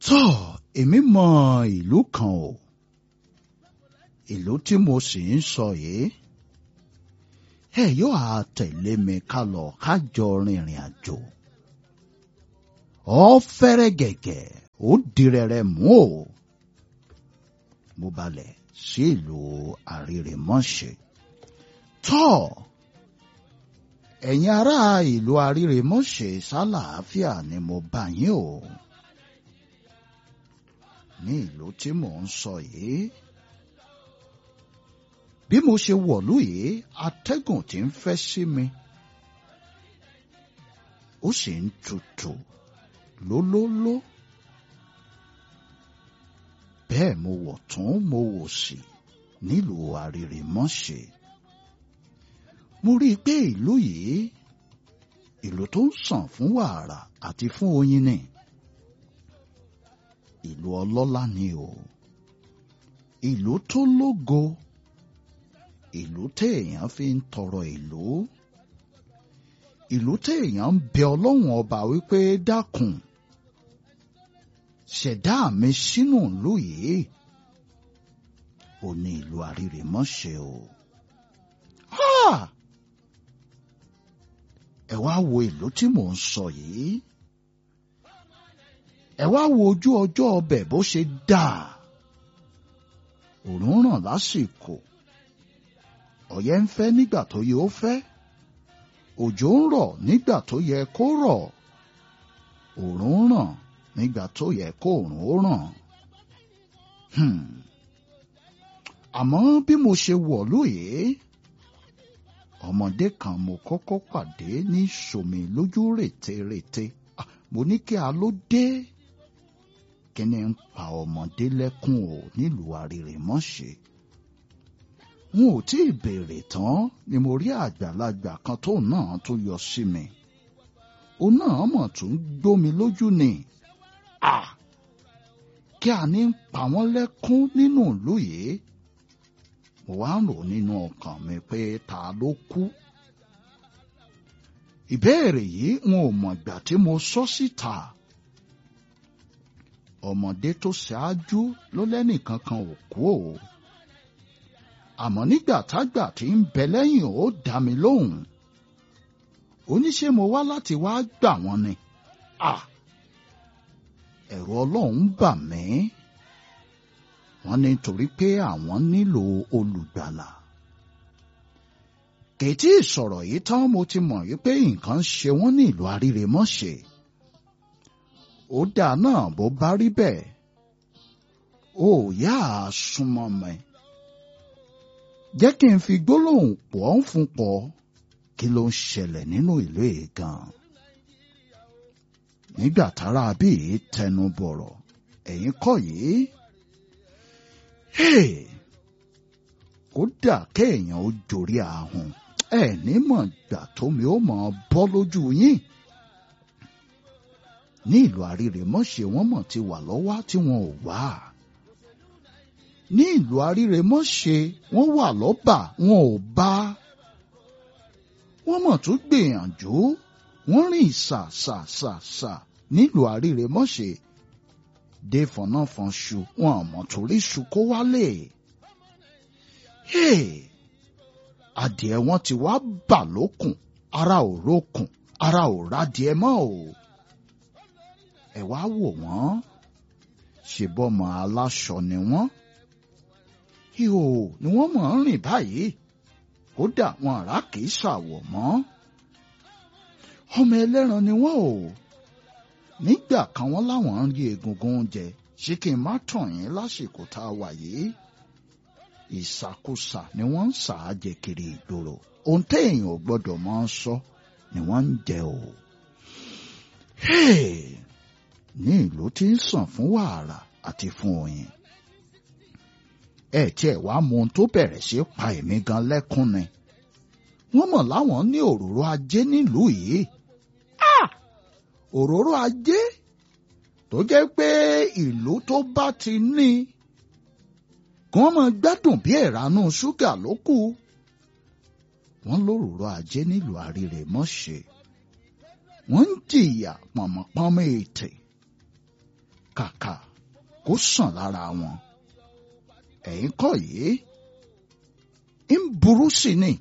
tọ́ èmi mọ ìlú kan o ìlú tí mo sì ń sọ yìí ẹ yóò á tẹ̀lé mi ká lọ ká jọ rìnrìn àjò ọ fẹ́rẹ́ gẹ̀gẹ̀ ó dirẹ̀rẹ̀ mú o mo balẹ̀ sí ìlú àrírèmọ́ṣẹ́ tọ́ ẹ̀yin ará ìlú àrírèmọ́ṣẹ́ sálàáfíà ni mo bá yín o ní ìlú tí mò ń sọ yìí bí mo ṣe wọ̀lú yìí atẹ́gùn tí ń fẹ́ sí mi ó sì ń tutù lólóló bẹ́ẹ̀ mo wọ̀ tún mo wò sí nílùú àrírèmọ́ṣẹ́ mo rí i pé ìlú yìí ìlú tó ń sàn fún wàrà àti fún oyin ni ìlú ọlọ́lá ni o ìlú tó lógo ìlú téèyàn fi ń tọrọ ìlú ìlú téèyàn ń bẹ ọlọ́run ọba wípé dákun ṣẹ̀dá mi sínú ìlú yìí ò ní ìlú àrírèmọ́ṣẹ́ o. ẹ wá wo ìlú tí mò ń sọ yìí ẹ wá wo ojú ọjọ́ ọbẹ̀ bó ṣe dáa òòrùn ràn lásìkò ọ̀yẹ́ ń fẹ́ nígbà tó yẹ ó fẹ́ òjò ń rọ̀ nígbà tó yẹ kó rọ̀ òòrùn ràn nígbà tó yẹ kó òòrùn ó ràn àmọ́ bí mo ṣe wọ̀ lóye ọmọdé kan mo kọ́kọ́ pàdé ní sòmì lójú rètérètè mo ní kí a ló dé kíni ń pa ọmọdé lẹ́kùn o nílùú àrírèmọ́ṣẹ́ n ò tí ì béèrè tán ni mo rí àgbàlagbà kan tó náà tó yọ sí mi òun náà mọ̀ tún gbómi lójú ni à kí a ní ń pa wọ́n lẹ́kún nínú ìlú yìí mo wá ń rò nínú ọkàn mi pé ta ló kú ìbéèrè yìí n ò mọ̀ ìgbà tí mo sọ síta ọmọdé tó ṣáájú ló lẹ́nìkan kan ò kú o àmọ́ nígbà tágbà tí ń bẹ lẹ́yìn ó dá mi lóhùn oníṣe mo wá láti wá gbà wọ́n ni à ẹ̀rù ọlọ́run bà mí wọ́n ní torí pé àwọn nílò olùgbàlà kètí ìsọ̀rọ̀ yìí tán mo ti mọ̀ wípé nǹkan ṣe wọ́n ní ìlú àrírèmọ́ṣẹ́ ó dáa náà bó bá rí bẹ́ẹ̀ ó yá a súnmọ́ mi jẹ́ kí n fi gbólóhùn pọ̀ ń fún pọ̀ kí ló ń ṣẹlẹ̀ nínú ìlú yìí gan nígbà tára bíi tẹnu bọ̀rọ̀ ẹ̀yin kọ́ yìí ó dà kéèyàn ó jorí ahùn ẹ ní mọ̀ gbà tómi ó mọ̀ bọ́ lójú yín ní ìlú àrírèmọ́ṣẹ́ wọ́n mọ̀ ti wà lọ́wọ́ tí wọn ò wá ní ìlú àrírèmọ́ṣẹ́ wọ́n wà lọ́bà wọn ò bá wọ́n mọ̀ tún gbìyànjú wọ́n rìn ṣàṣàṣàṣà nílùú àrírèmọ́ṣẹ́ dé fọnáfọnṣu wọn àmọ́ torí ṣu kó wálé. adìẹ wọn ti wá bà lókùn ara ò rókùn ara ò rádìẹ mọ́ o. ẹ wá wò wọ́n ṣèbọmọ aláṣọ ni wọ́n. ihò ni wọ́n mọ̀ ń rìn báyìí kódà wọn àrà kìí ṣàwọ̀ mọ́. ọmọ ẹlẹ́ran ni wọ́n o nígbà kan wọ́n láwọn ń rí egungun oúnjẹ ṣé kí n má tàn yín lásìkò tá a wà yìí ìsàkúsà ni wọ́n ń sà á jẹ kiri ìgboro ohun téèyàn ò gbọ́dọ̀ máa ń sọ ni wọ́n ń jẹ o. ní ìlú tí ń sàn fún wàrà àti fún oyin ẹ tiẹ̀ wá mọ ohun tó bẹ̀rẹ̀ sí pa èmi gan lẹ́kún ni wọ́n mọ̀ láwọn ní òróró ajé nílùú yìí òróró ajé tó jẹ́ pé ìlú tó bá ti ní kí wọ́n máa gbádùn bí ẹ̀ránú ṣúgà ló kù wọ́n lóròró ajé nílùú àrírèmọ́ṣẹ́ wọ́n ń jìyà pọ̀nmọ́pọ́nmọ́ ètè kàkà kó sàn lára wọn ẹ̀yin kọ́ yìí ń burú sí ni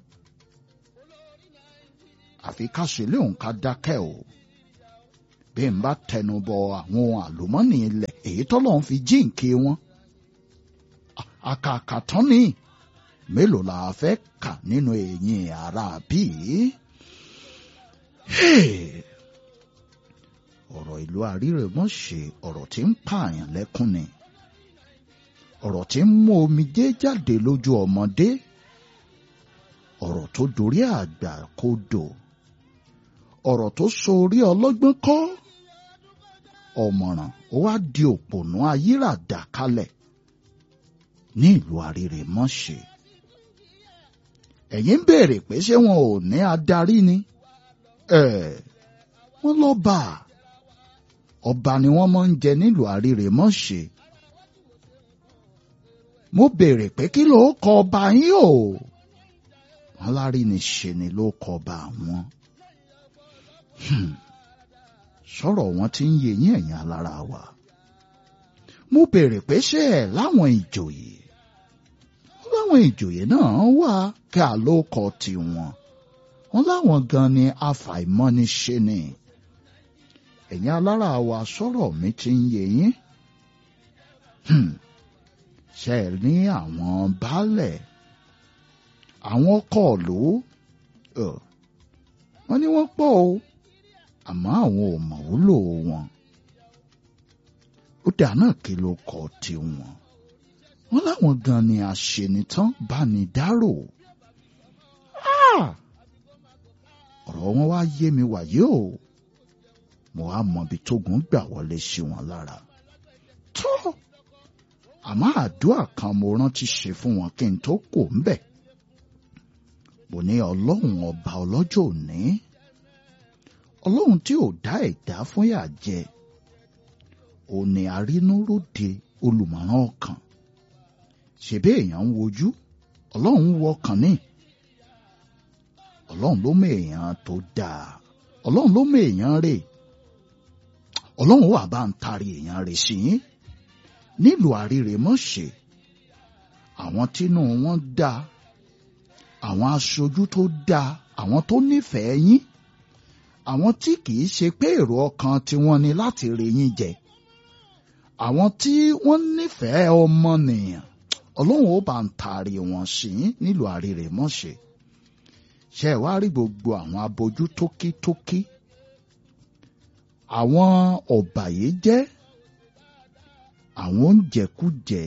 àfi ká ṣe léun ká dákẹ́ o bí n bá tẹnu bọ àwọn ohun àlùmọ́nì ilẹ̀ èyí tọ́lọ́run fi jíǹkí wọn àkàkà tán ni mélòó la fẹ́ kà nínú eyín ara bíi ọ̀rọ̀ ìlú àrírèmọ́ṣe ọ̀rọ̀ tí ń pààyàn lẹ́kún ni ọ̀rọ̀ tí ń mú omijé jáde lójú ọmọdé ọ̀rọ̀ tó dorí àgbà kodò ọ̀rọ̀ tó so orí ọlọ́gbọ́n kọ́ ọ̀mọ̀ràn ó wá di òpònú ayíràdà kalẹ̀ ní ìlú àrírèmọ́ṣe ẹ̀yin ń béèrè pé ṣé wọn ò ní adarí ni ẹ̀ wọ́n lọ́ba ọba ni wọ́n máa ń jẹ nílùú àrírèmọ́ṣe mo béèrè pé kí ló kọ ọba yín o wọn lárí ni ṣe ni ló kọ ọba àwọn sọ̀rọ̀ wọn ti ń yé yín ẹ̀yin alára wa mo béèrè pé ṣé ẹ̀ láwọn ìjòyè láwọn ìjòyè náà wà kí a ló kọ tiwọn wọn láwọn gan ni afàìmọ́niṣe ni ẹ̀yin alára wa sọ̀rọ̀ mi ti ń yé yín ṣe ní àwọn baálẹ̀ àwọn ọkọ ìlú wọ́n ní wọ́n pọ̀ o àmọ́ àwọn ò mọ̀ wúlò wọn ó dà náà kí ló kọ tiwọn wọ́n láwọn gan ni àṣenitán bá ní dárò ọ̀rọ̀ wọn wá yé mi wàyé o mo wá mọ ibi tógun gbà wọlé sí wọn lára tó àmọ́ àdúrà kan mo rántí ṣe fún wọn kí n tó kò ń bẹ̀ mo ní ọlọ́run ọba ọlọ́jọ́ òní ọlọ́run tí ò dá ẹ̀dá fún yà jẹ òní arínúróde olùmọ̀ràn ọkàn ṣèbí èèyàn ń wojú ọlọ́run ń wọkàn ní ọlọ́run ló mọ èèyàn tó dáa ọlọ́run ló mọ èèyàn rè ọlọ́run wà bá ń tari èèyàn rè sí yín nílùú àrírèmọ́ṣe àwọn tínú wọn dáa àwọn aṣojú tó dáa àwọn tó nífẹ̀ẹ́ yín àwọn tí kìí ṣe pé èrò ọkàn tiwọn ni láti rí yín jẹ àwọn tí wọ́n nífẹ̀ẹ́ ọmọnìyàn ọlọ́run ó bá ń taari wọn sí nílùú àrírèmọ́ṣe ṣe wá rí gbogbo àwọn abojú tókítókí àwọn ọ̀bàyéjẹ́ àwọn oúnjẹkújẹ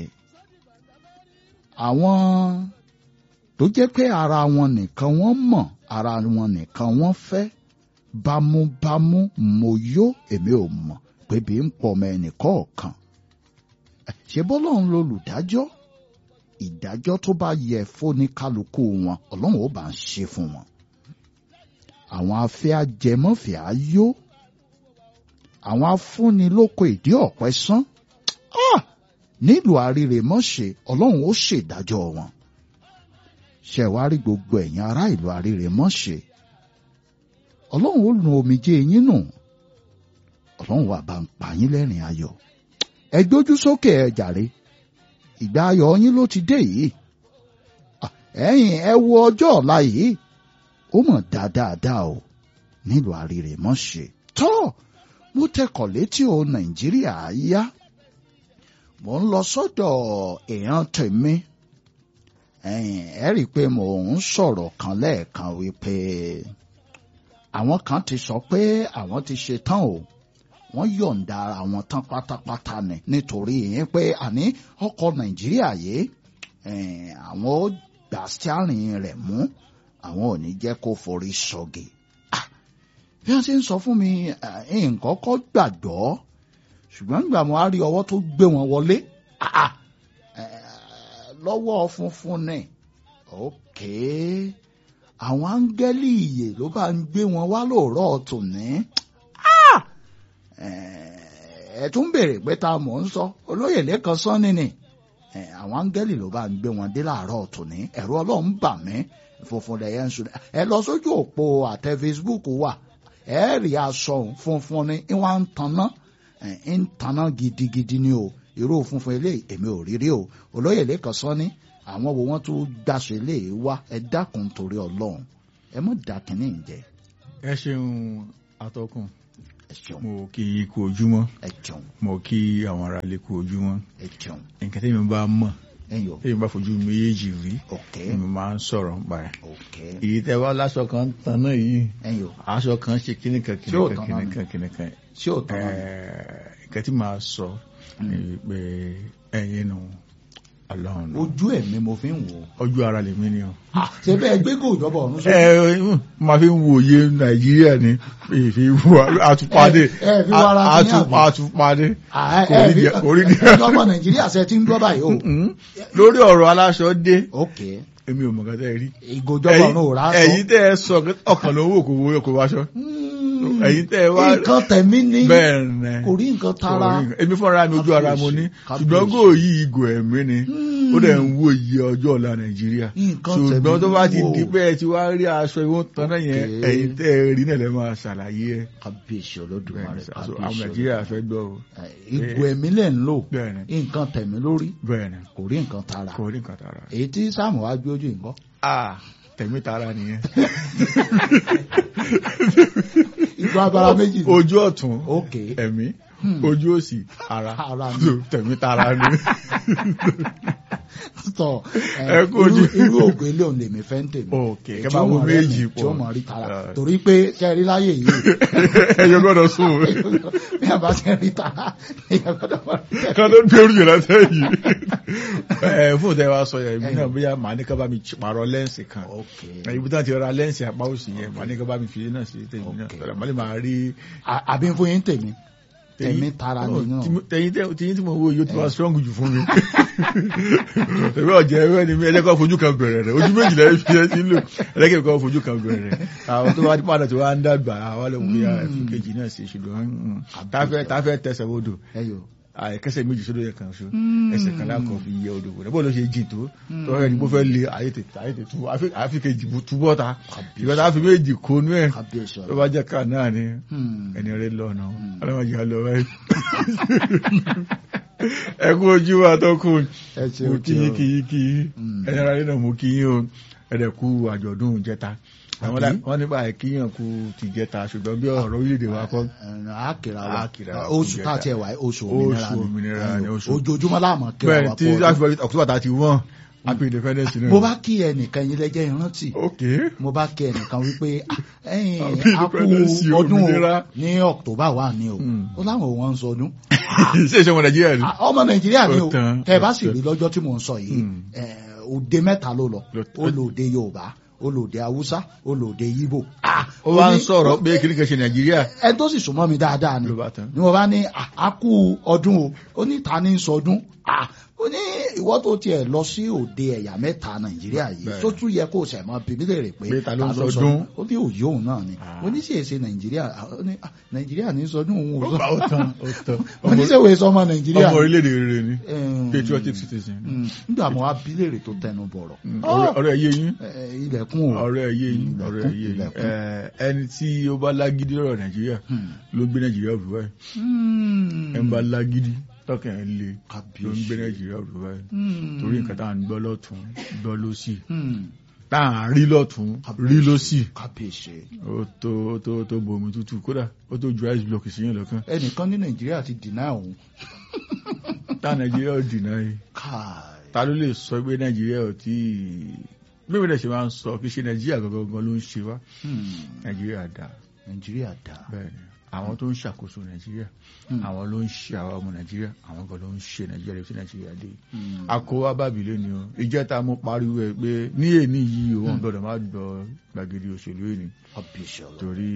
àwọn tó jẹ́ pé ara wọn nìkan wọ́n mọ̀ ara wọn nìkan wọ́n fẹ́ bámúbámú mo yó èmi ò mọ̀ pé bí ń pọ̀ ọmọ ẹnìkọ̀ọ̀kan ṣe bọ́lọ́run lolùdájọ́ ìdájọ́ tó bá yẹ fóníkálukú wọn ọlọ́run ó bá ń ṣe fún wọn àwọn afẹ́ ajẹmọ́fẹ́ ayó àwọn afúnilóko ìdí ọ̀pẹ sán nílùú àrírèmọ́ṣe ọlọ́run ó ṣèdájọ́ wọn ṣe wá rí gbogbo ẹ̀yin ará ìlú àrírèmọ́ṣe ọlọ́run ó nu omijé yín nù ọlọ́run wà bá ń pa yín lẹ́rìn ayọ̀ ẹ gbójú sókè ẹ jàre ìgbà ayọ̀ yín ló ti dé yìí ẹ̀yin ẹ wo ọjọ́ ọ̀la yìí ó mọ̀ dáadáa o nílùú àrírèmọ́ṣe tọ́ mo tẹkọ̀ létí o nàìjíríà yá mo ń lọ sọ́dọ̀ èèyàn tèmi ẹ rí i pé mò ń sọ̀rọ̀ kan lẹ́ẹ̀kan wípé àwọn kan ti sọ pé àwọn ti ṣe tán o wọ́n yọ̀ǹda àwọn tán pátápátá ni nítorí yẹn pé àní ọkọ̀ nàìjíríà yìí àwọn ó gbà stiarin rẹ̀ mú àwọn ò ní jẹ́ kó forí sọ̀gì bí wọ́n ti ń sọ fún mi nǹkan kọ́ gbàgbọ́ ṣùgbọ́n nígbà mo á rí ọwọ́ tó gbé wọn wọlé lọ́wọ́ funfun ni òkè àwọn áńgẹ́lì ìyè ló bá ń gbé wọn wá lóòrọ̀ tòní ẹ tún béèrè pé ta mò ń sọ olóyè lẹ́kan sọ́ni ni àwọn áńgẹ́lì ló bá ń gbé wọn dé láàárọ̀ tòní ẹ̀rọ ọlọ́run bà mí funfun lẹ́yìn ń sùn ẹ lọ sójú òpó àtẹ Facebook wà ẹ rí aṣọ funfun ni ìwà ń tanná ń tanná gidigidi ni o irú funfun eléyìí èmi ò rí rí o olóyè lẹ́kàn sọ ní àwọn wo wọ́n tún gbàṣẹ eléyìí wá ẹ dákun torí ọlọ́run ẹ mọ̀ dá kínní jẹ ẹ ṣeun atọ́kùn ẹ ṣeun mo kí i kú ojúmọ́ ẹ jẹun mo kí àwọn ará ilé kú ojúmọ́ ẹ jẹun nǹkan tẹ́mi bá mọ̀ ẹyọ tẹ́mi bá fojú méjèèjì rí òkè èmi máa ń sọ̀rọ̀ nípa ẹ̀ òkè èyí tẹ́ wá láṣọ kan ń tan náà yìí ẹyọ aṣọ kan ṣe kíní kan kíní Ṣé ò kan tán kíní náà kan kíní kan ṣé ò tán náà Ẹ̀ẹ́, nǹkan tí màá sọ ni pé ẹ̀yin nù ọlọ́run nù ojú ẹ̀mí mo fi ń wò ó ojú ara lèmi ni o. ṣe bẹ́ẹ̀ gbé kò jọba ọ̀run sókè ẹ máa fi ń wòye nàìjíríà ni ìfi wà àtúpadé Ẹ- ẹ fi wá ara ti ní àbí? àtúpadé Ah, kò ẹ rí bí díẹ̀- kò rí díẹ̀. ẹjọ́ ọmọ nàìjíríà ṣe ti ń gbọ́ báyìí o lórí ọ̀rọ̀ aláṣọ dé òkè èmi ò mọ̀ kátà rí ìgòjọba ọ̀run ò rà sọ ẹ̀yin tẹ́ ẹ sọ pé ọkàn ló ń wò kó wo kó wáṣọ ẹ̀yin tẹ́ ẹ wá nǹkan tẹ̀mí ní bẹ́ẹ̀ nẹ kò rí nǹkan tara Kò rí nǹkan. èmi fúnra mi ojú ara mo ní Kábíyèsí. ṣùgbọ́n kò yí ìgò ẹ̀mí ni ó dẹ̀ ń wo iye ọjọ́ ọ̀la nàìjíríà Nǹkan ṣùgbọ́n tẹ̀mí tó bá ti wò. di pé ẹ ti wá rí aṣọ ìwọ̀n tán náà yẹn Okay. ẹ̀yin tẹ́ ẹ rí náà lẹ́ máa ṣàlàyé ẹ̀ kábíyèsí olódùmarè bẹ́ẹ̀ni sà, so àwọn kábíyèsí nàìjíríà olódùmarè. fẹ́ gbọ́ o Ẹ, ìgò ẹ̀mí lẹ̀ ń lò bẹ́ẹ̀ni nǹkan tẹ̀mí lórí bẹ́ẹ̀ni kò rí nǹkan tara kò rí nǹkan tara èyí tí sáàmù wá gbé ojú nǹkan ah tẹ̀mí tara nìyẹn ìgò abara méjì ni. ojú ọ̀tún òkè ẹ̀mí ojú òsì ara Ara ni. So, tẹ̀mí tara ni tọ Ẹ kú ojú. irú ògùn ilé òun lèmi fẹ́ ń tèmi Okay, Èyí kẹ́ tí bá ó wo mọ̀ rẹ́ méjì mi, tí ó pọ̀. mọ̀ rí tara Ah. torí pé kẹrí láyè yìí ẹ̀yọ́ gbọ́dọ̀ sùn bí a bá ti rí tara èèyàn gbọ́dọ̀ mọ̀ rí kan tó gbé orí yẹn sẹ́yìn ẹ fún tẹ wá sọ yẹn ibi náà bóyá màá ní ká bá mi pààrọ̀ lẹ́ǹsì kan òkè ibi tí wọ́n ti ra lẹ́ǹsì apá òsì yẹn màá ní ká bá mi fi náà sí tèmi náà Okay. sọ̀rọ̀ màá lè máa rí àbí fún yín tèmi tèmi tara Oh, nínú tí- tẹ̀yin tẹ- tẹ̀yin tí mo wo yóò ti wá strong jù fún mi tẹ̀wé ọ̀jẹ̀ ẹ̀wẹ́ ni mi ẹ̀jẹ̀ kan fojú kan bẹ̀rẹ̀ rẹ̀ ojú méjìlá ẹ̀ fi ẹ̀ sí lò ẹ̀jẹ̀ kan fojú kan bẹ̀rẹ̀ rẹ̀ àwọn tó wá ní padà tó wá ń dàgbà àwọn lè wúyà ẹ̀fún kejì náà sí ṣùgbọ́n mm, táfẹ́ táfẹ́ tẹsẹ̀ odò ẹyọ àìkẹsẹ̀ méjì sódò yẹ kan ṣo ẹsẹ̀ kan lákọ̀ fi yẹ odò wò bọ́ọ̀ ló ṣe jìn tó tọ́wọ́ ẹni bó fẹ́ lé ayé tètè ayé tètè tú àfi kejì túbọ̀ ta ìgbà tá a fi méjì kónú ẹ̀ kábíyèsí tó ọ̀rọ̀ bá jẹ́ ká náà ni Hmm. ẹni rẹ lọ́nà ọlọ́mọdé á lọ báyìí. ẹ kú ojú wa tó kù ẹ ṣe mo o kí yín kí yín kí yín Mm. ẹni ara rẹ náà mo kí yín o ẹ̀dẹ̀ kú àjọ̀dún jẹta àwọn Àbí? dá- wọ́n nípa àìkíyàn kú ti jẹta ṣùgbọ́n bí ọ̀rọ̀ orílẹ̀-èdè wa kọ́ àkìrà wa Àkìrà wa oṣù kò tá a jẹta. tiẹ̀ wá oṣù Oṣù òmìnira òmìnira ni, ni oṣù. ojoojúmọ́ láàmú kíra bẹ́ẹ̀ wa tí pọ̀ láti October thirty one happy independence day. mo bá kí ẹnìkan yín lẹ́jẹ́ ìrántí ok mo bá kí ẹnìkan wípé ah, ẹ̀yin Happy a kú Independence, ọdún o òmìnira. ní October wà ní o Mm. ó láwọn ò wọ́n ń sọdún ṣé ìṣe ọmọ nàìjíríà ni. Ah, ọmọ Nàìjíríà ni o Ó tán, tẹ́ ẹ bá ó sì tán. rí lọ́jọ́ tí mò ń sọ yìí Mm. eh, òde mẹ́ta ló lọ Ló- ó lò òde Yorùbá ó lò òde Haúsá ó lò òde Yíbò Ah, ó wá ń ní- sọ̀rọ̀ pé kí ni kò ṣe nàìjíríà ẹni tó sì súnmọ́ mi dáadáa ni ló bá tán. ni wọ́n bá ní "Ah, a kú ọdún o ó ní ta ní sọdún Ah, ó ní ìwọ tó tiẹ̀ lọ sí òde ẹ̀yà mẹ́ta nàìjíríà yìí Bẹ́ẹ̀. tó tún yẹ kó o sẹ̀ mọ́ bíbí lè rè pé Pé ta ló ń sọdún? ó ní òye òun náà ni Ah. ó ní sì èsè nàìjíríà Ah, ó ní "Ah, nàìjíríà ní sọdún òun ò ó bá sọ ó tán ó tán. ó ní sèwé sọmọ nàìjíríà ọmọ orílẹ̀-èdè rere ni Em, patriotic citizen. mm, nígbà mo wá bí léèrè tó tẹnu bọ̀rọ̀ Mm, ọ̀rẹ́ ọ̀rẹ́ yé yín Eh, ilẹ̀kùn o ọ̀rẹ́ yé yín Ilẹ̀kùn, ọ̀rẹ́ yé yín ilẹ̀kùn. Ẹ, ẹni tí ó bá lágídí lọ́rọ̀ nàìjíríà Hmm. ló ń gbé nàìjíríà rú báyìí Hmm. ẹni bá lágídí tọkàn ẹ̀ le ló ń Kábíyèsí. gbé nàìjíríà rú báyìí Hmm. torí nǹkan tá à ń gbọ́ lọ́tún gbọ́ lọ́sì Hmm. tá à ń rí lọ́tún rí lọ́sì kábíyèsí ó tó ó tó ó tó bomi tútù kódà ó tó ju ice block sí yẹn lọ́kàn ẹnìkan ní nàìjíríà ti dìnnà òun tá nàìjíríà ò dìnnà yìí káì ta ló lè sọ pé nàìjíríà ò tí mímú dẹ̀ ṣe máa ń sọ kí ṣe nàìjíríà gangan ló ń ṣe wá Hmm. nàìjíríà dá nàìjíríà dá bẹ́ẹ̀ ni àwọn tó ń ṣàkóso nàìjíríà Hmm. àwọn ló ń ṣe àwọn ọmọ nàìjíríà àwọn kan ló ń ṣe nàìjíríà lè fi nàìjíríà dé Hmm. àkówá bábìlẹ̀ ni o ìjẹta mo pariwo ẹ pé ní èní yìí òun gbọ́dọ̀ má gbọ́ gbàgede òṣèlú èní kábíyèsí ọlọ torí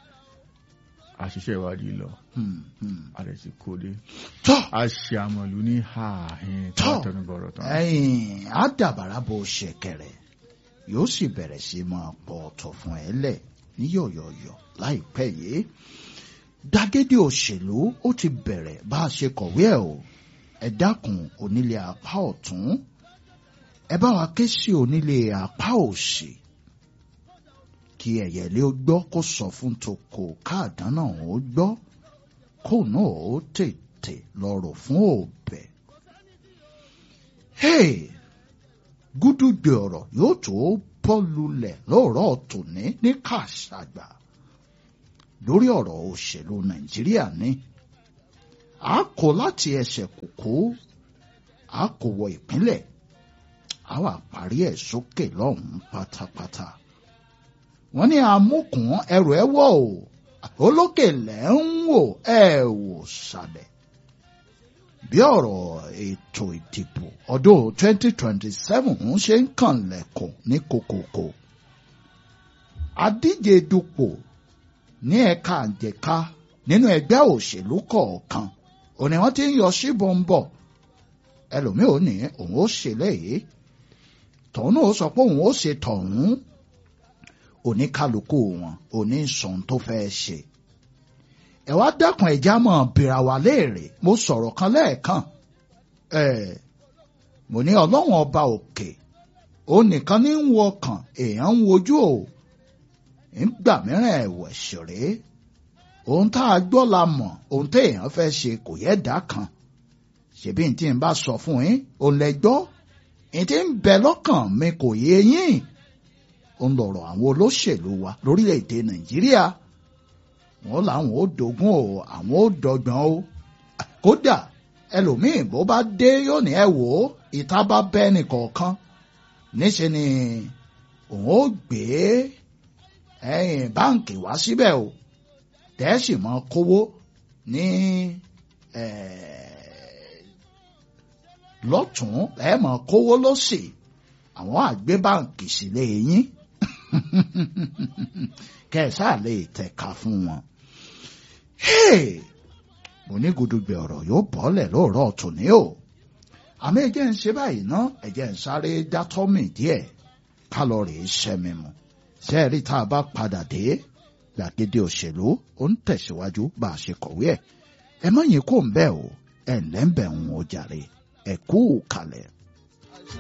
àṣìṣe ìwádìí lọ Hmm. Hmm. àrẹ ti kó dé tọ́ a ṣe àmọ̀lú ní ààhín tó Tọ́. tẹnubọ̀rọ̀ tán ẹ̀yìn àdàbàrà bó ṣẹ̀kẹ̀rẹ̀ yóò sì bẹ̀rẹ̀ sí máa pọ̀ ọ̀tọ̀ fún ẹ lẹ̀ ní yọ̀yọ̀yọ̀ láìpẹ́ yìí gbàgede òṣèlú ó ti bẹ̀rẹ̀ bá a ṣe kọ̀wé ẹ̀ o ẹ dákun onílé apá ọ̀tún ẹ bá wa ké sí onílé apá òsì kí ẹ̀yẹ̀lé ó gbọ́ kó sọ fún toko káàdán náà ó gbọ́ kó náà ó tè tètè lọ́rọ̀ fún òbẹ̀. Hey! gúdúgbẹ ọ̀rọ̀ yóò tó bọ́ lulẹ̀ lóòrọ̀ tòní ní kàṣàgbà lórí ọ̀rọ̀ òṣèlú nàìjíríà ní a kò láti ẹsẹ̀ kòkó a kò wọ ìpínlẹ̀ a wà parí ẹ̀ sókè lọ́hùn-ún pátápátá wọ́n ní amúkùn ẹrù ẹ wọ̀ o olókè lẹ́ ń wò ẹ wò sàlẹ̀ bí ọ̀rọ̀ ètò ìdìbò ọdún 2027 ń ṣe ń kànlẹ̀kùn ní kokoko. adíje dupò ní ẹ̀ka àjẹká nínú ẹgbẹ́ òṣèlú kọ̀ọ̀kan òní wọ́n ti ń yọ síbọn ń bọ̀ ẹlòmíì ò ní òun ó ṣe léyìí tọ̀hún náà ó sọ pé òun ó ṣe tọ̀hún oníkálukú wọn òní sọ̀n tó fẹ́ ṣe ẹ wá dákun ẹja mọ bìrà wà léèrè mo sọ̀rọ̀ kan lẹ́ẹ̀kan ẹ mo ní ọlọ́run ọba òkè òun nìkan ní ń wo ọkàn èèyàn ń wojú o nígbà mìíràn ẹ̀wẹ̀ ṣeré ohun tá a gbọ́ la mọ̀ ohun téèyàn fẹ́ ṣe kò yẹ dá kan ṣebí n tí n bá sọ fún yín òun lẹ gbọ́ n tí ń bẹ lọ́kàn mi kò yé yín òun lọ̀rọ̀ àwọn olóṣèlú wa lórílẹ̀‐èdè nàìjíríà wọn làwọn ò dogun o àwọn ò dọ́gbọ́n o kódà ẹlòmíì bó bá dé yóò ní ẹ wò ó ìta bá bẹ nìkọ̀ọ̀kan níṣẹ́ ni òun ó gbé ẹ̀yìn báǹkì wá síbẹ̀ o tẹ́sí mọ́ kówó ní lọ́tún ẹ̀ mọ́ kówó lọ́sì àwọn àgbé báǹkì sílé yín kẹsà lè tẹ̀ka fún wọn. mo ní gudugbẹ ọ̀rọ̀ yóò bọ́lẹ̀ lóòrọ̀ tòní o àmọ́ ẹjẹ́ ń ṣe báyìí ná ẹjẹ́ ń sáré dátọ́mì díẹ̀ kálọ̀rì ṣẹ́mi mu sẹ́ẹ̀rí tá a bá padà dé gbàgede òṣèlú ó ń tẹ̀síwájú bá a ṣe kọ̀wé ẹ̀ ẹ mọ̀ yín kò ń bẹ́ẹ̀ o ẹ̀ ǹlẹ́ ń bẹ̀ ń o jàre ẹ̀ kú kalẹ̀.